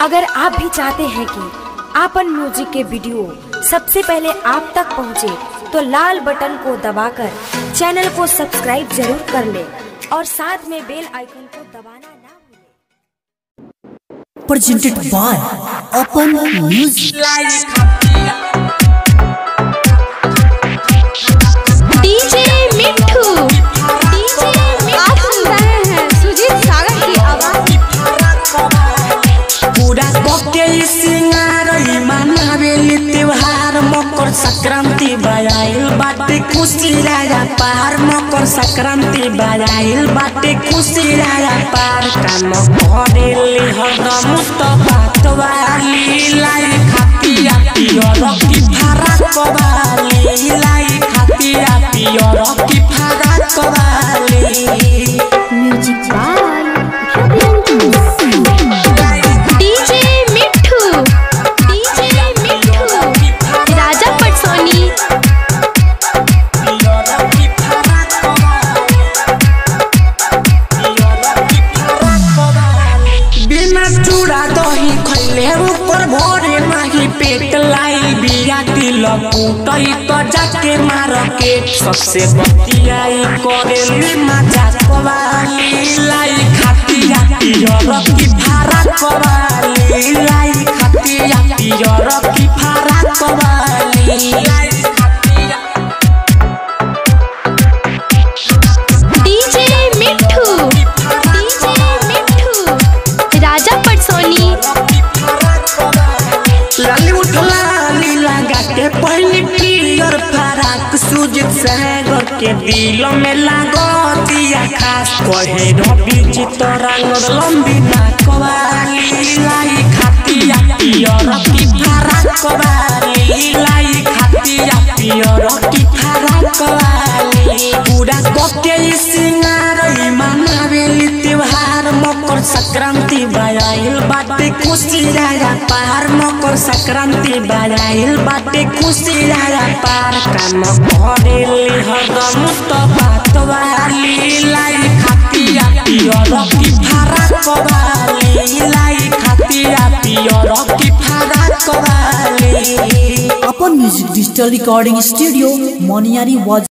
अगर आप भी चाहते हैं कि आपन म्यूजिक के वीडियो सबसे पहले आप तक पहुंचे, तो लाल बटन को दबाकर चैनल को सब्सक्राइब जरूर कर ले और साथ में बेल आइकन को दबाना ना भूलें। presented by Open Music. DJ Mitthu DJ आप सुन रहे हैं सुजीत सागर की आवाज पूरा बके सिंगार मनावेली त्योहार मकर संक्रांति बजाइल बाटे खुशी राजा पार मकर संक्रांति बजाइल बाटे खुशी राजा पार काम करेली हरदम तो बात वाली लाई खातिया पियर की भारा कवाली लाई खातिया पियर की भारा कवाली music by DJ Mitthu DJ Mitthu Raja पटसोनी बिना चूड़ा दही खैले ऊपर भरे नाही पेट लाई बिया दिल कूटई तो जाके मार के सबसे बतियाई करेली मजा कवाली लाई खातिया पियर की भारा कवाली लाई खातिया पियर की भारा कवाली लाई खातिया डीजे मिट्ठू डीजे मिट्ठू राजा पटसोनी लाली उठला लीला गाके पहली पियर फराक सुजित सागर के दिल में लागो दिया खास कहे रवि चितरंग लंबी नाकवाली लाई खातिया पियर की फराक वाली लाई खातिया पियर की फराक वाली पूरा कके सिंगार मनावेली त्योहार मकर संक्रांति बजाइल बाटे खुशी राजा पार मकर संक्रांति बजाइल बाटे खुशी राजा पार काम करेली हरदम तो बात वाली लाई खातिया पियर की भारा कवाली लाई खातिया पियर की भारा qawwali Open Music Digital Recording Studio, Moniari was